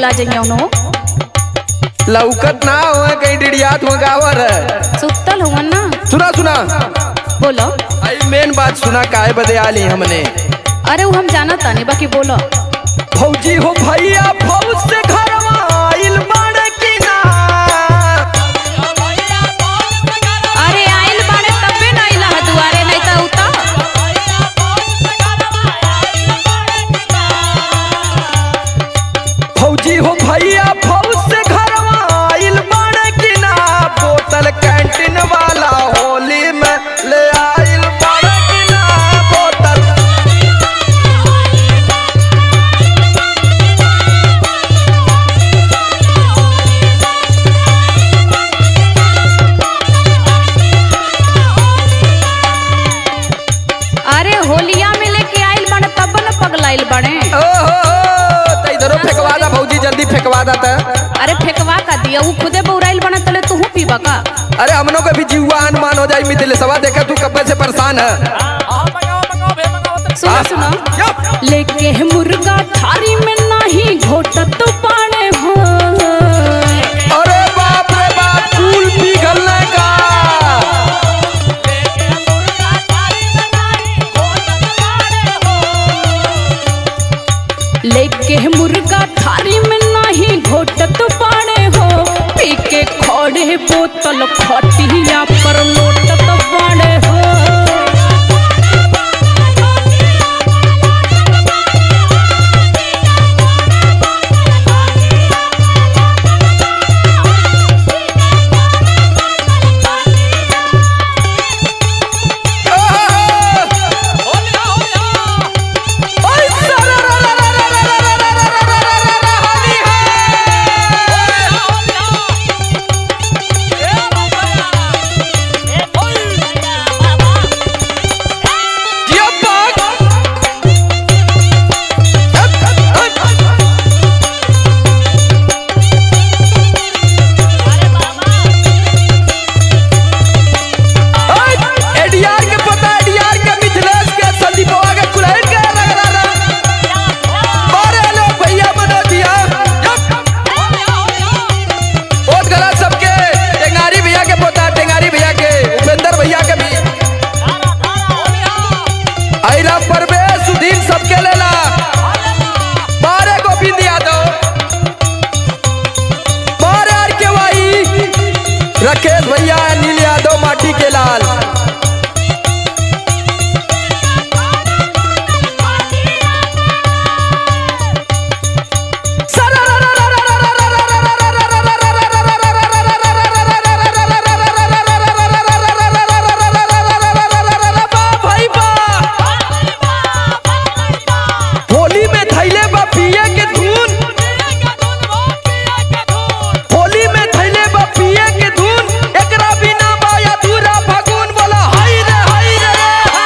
भुला जाइए उन्हों लौकत ना हो कहीं डिड़ियात हो गावर सुतल हुआ ना सुना सुना बोलो आई मेन बात सुना काहे बदे आली हमने अरे वो हम जाना तानी बाकी बोलो फौजी हो भैया फौज से घरवा आइल बाड़े की ना अरे आइल बाड़े तबे ना आइला है दुआरे नहीं तो उता फौजी हो भैया फौज से घरवा आइल बाड़े की ना बोतल कैंटीन वाला होली में ले आइल बाड़े की ना बोतल अरे होलिया में लेके आइल बाड़े तब न पगलाइल बाड़े ओहो तो इधरो फेंकवा दा भौजी जल्दी फेंकवा दा त अरे फेंकवा का दिया वो खुदे बौराइल बना तले तू पीबा का अरे हमनों के भी जीवा अनुमान हो जाई मिथिल सवा देखा तू कब्बे से परेशान है सुनो सुनो यप। लेके मुर्गा थारी में नहीं घोटत पाने हो अरे बाप रे बाप फूल पिघलने का लेके मुर्गा थारी में नहीं घोटत पाने हो पी के खोड़े बोतल खटिया पर लोटत बाड़े हो ओए सारा रा रा रा रा रा रा रा रा रा रा रा रा रा होली है जियो बाग एडीआर के पता एडीआर के मिथिलेश के संदीपवा के कुलहड़ के रा रा रा अरे लो भैया बना दिया बहुत गलत सबके टेंगारी भैया के पोता टेंगारी भैया के उपेंद्र भैया के भी आइरा परवेश सुधीर सबके लेला बारे गोविंद यादव बारे आर के वाई राकेश भैया अनिल यादव माटी के लाल भाई बा होली में थैले बा पिए के धुन होली में थैले बा पिए के धुन एकरा बिना बा अधूरा फगुन बोला हाय रे हाय रे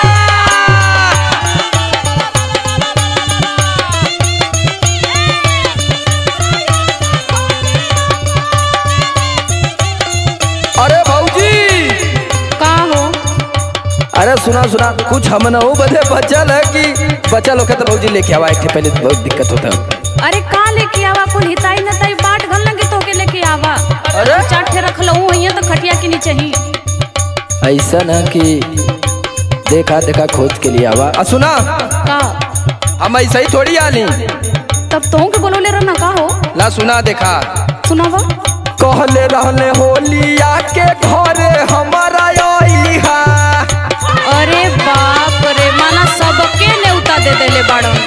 अरे भौजी का हो अरे सुना सुना कुछ हम ना हो बदे बचल है कि बचल होके तो भौजी लेके आवा एक ठे पहले तो बहुत दिक्कत होता है अरे का लेके आवा कुल हिताई नताई बाट घल लगे तो के लेके आवा अरे? चाट ठे रख लऊं हइया तो खटिया के नीचे ही ऐसा ना कि देखा देखा खोज के लिए आवा आ सुना का हम ऐसा ही थोड़ी आली तब तो के बोलोले रहना का हो ला सुना देखा सुनावा कहले रहले होलिया के घरे हमारा आइली हा अरे बाप रे माना सबके नेउता दे देले बाड़न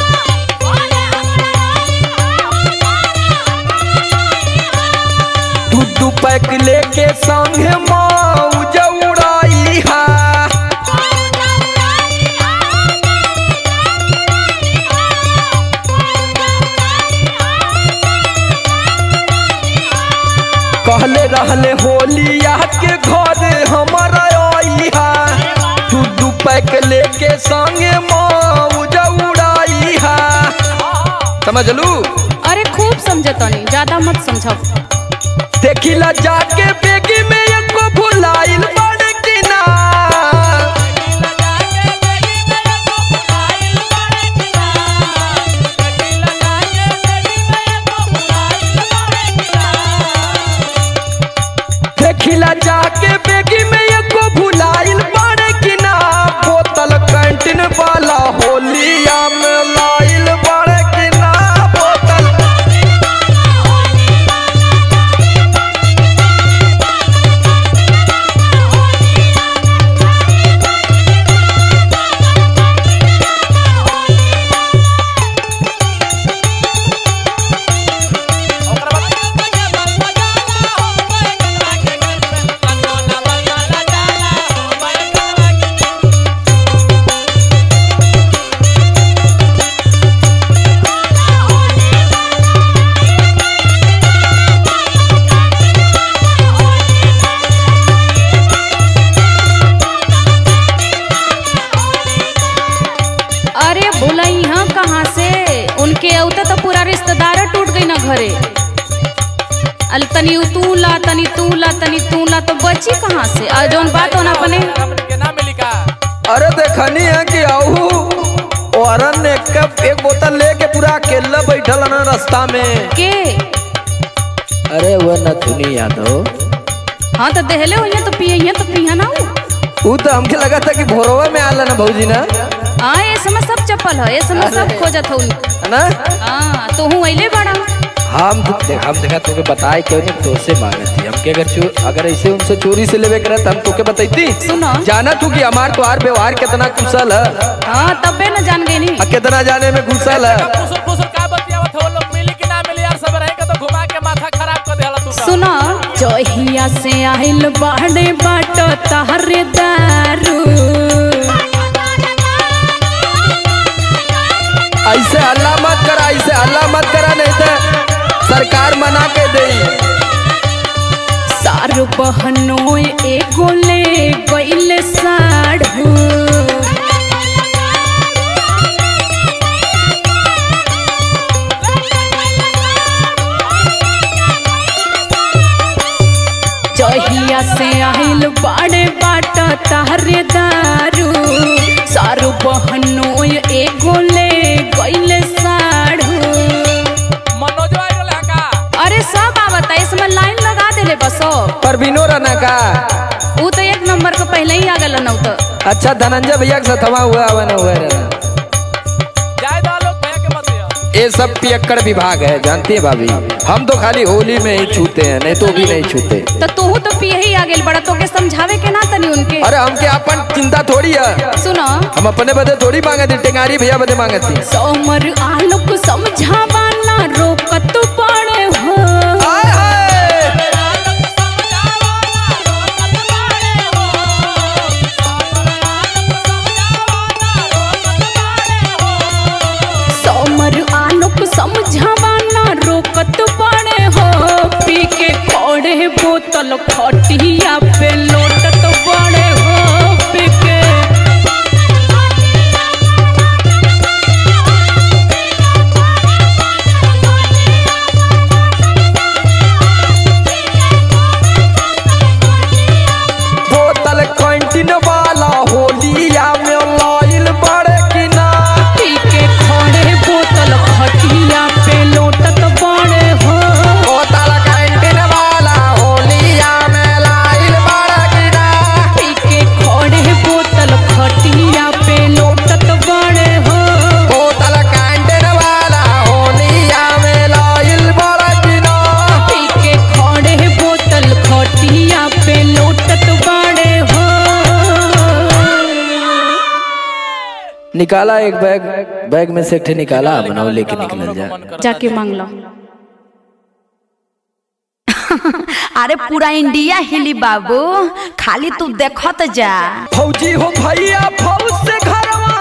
दू दू पैक लेके संगे मौज उड़ाई हा कहले रहले होलिया के घरे हमारा आइली हा दू दू पैक लेके संगे मौज उड़ाई हा समझलू अरे खूब समझतनी ज्यादा मत समझब देखिला जाके बेगी में एको भुलाइल बड़ की ना देखिला जाके बेगी में एको भुलाइल बाड़े कि ना बोतल कैंटीन वाला होलिया में लाइल बाड़े कि ना बोतल अरे बोला यहाँ कहाँ से उनके औते तो पूरा रिश्तेदार टूट गई ना घरे अल तनी तू ला तनी तू ला तनी तू ला तो बची कहाँ से और जौन बात होना अपने अरे देखनी है कि आहू औरन ने कप एक बोतल लेके पूरा अकेला बैठल ना रास्ता में के अरे वो नथुनी यादव हाँ तो देहले हो तो पिए तो पिया ना हो वो तो हमके लगा था कि भोरवा में आला ना भौजी ना हाँ ये समय सब चप्पल है ये समय सब अरे। खोजत हो है ना हाँ तो हूँ अले बड़ा हम तो देख हम देखा तोके बताए क्यों नहीं तो से मांगे थी हमके अगर चो, अगर ऐसे उनसे चोरी से लेवे करत हम तोके बताईती सुनो। जाना तू कि हमार तोहार व्यवहार कितना कुशल है हाँ तबे न जान गई नी आ कितना जाने में कुशल है सुनो जहिया से आइल बाड़े बाट तहरे दारू ऐसे हल्ला मत करा ऐसे हल्ला मत करा नहीं तो सरकार मना के दे सारू बहनों एगो ले गइल साढ़ू जहिया से आइल बाड़े बाट तहरे दारू सारू बहनों एगो ले गइल साढ़ू अरे सब आवत है इसमें लाइन लगा देले बसो परवीनो रहना का ऊ तो एक नंबर के पहले ही आ गल न ऊ तो अच्छा धनंजय भैया के साथ हवा हुआ हवा ना हुआ रहना ये सब पियक्कड़ विभाग है जानती है भाभी हम तो खाली होली में ही छूते हैं नहीं तो भी नहीं छूते तो तोहू तो पिए ही आ गेल बड़ा तोके समझावे के ना तनी उनके अरे हमके अपन चिंता थोड़ी है सुनो हम अपने बदे थोड़ी मांगे थी टेंगारी भैया बदे मांगे थी सोमर आलोक समझावा ना रोकत पड़े हो आय हाय सोमर आलोक समझावा ना रोकत पड़े हो पी के खोड़े बोतल खटिया पे लोटत बड़े हो पी के बोतल कैंटीन वाला होलिया में लाइल बड़े कि ना पी के खोड़े बोतल खटिया पे लोटत बड़े हो बोतल कैंटीन वाला होलिया में लाइल बड़े कि ना पी के खोड़े बोतल खटिया पे लोटत बड़े हो बोतल कैंटीन वाला होलिया में लाइल बड़े कि ना पी के खोड़े बोतल खटिया पे लोटत बड़े हो निकाला एक बैग बैग में से एक ठे निकाला बनाओ लेके निकल जा जाके मांग लो अरे पूरा इंडिया हिली बाबू खाली तू देखत जा फौजी हो भैया फौज से घरवा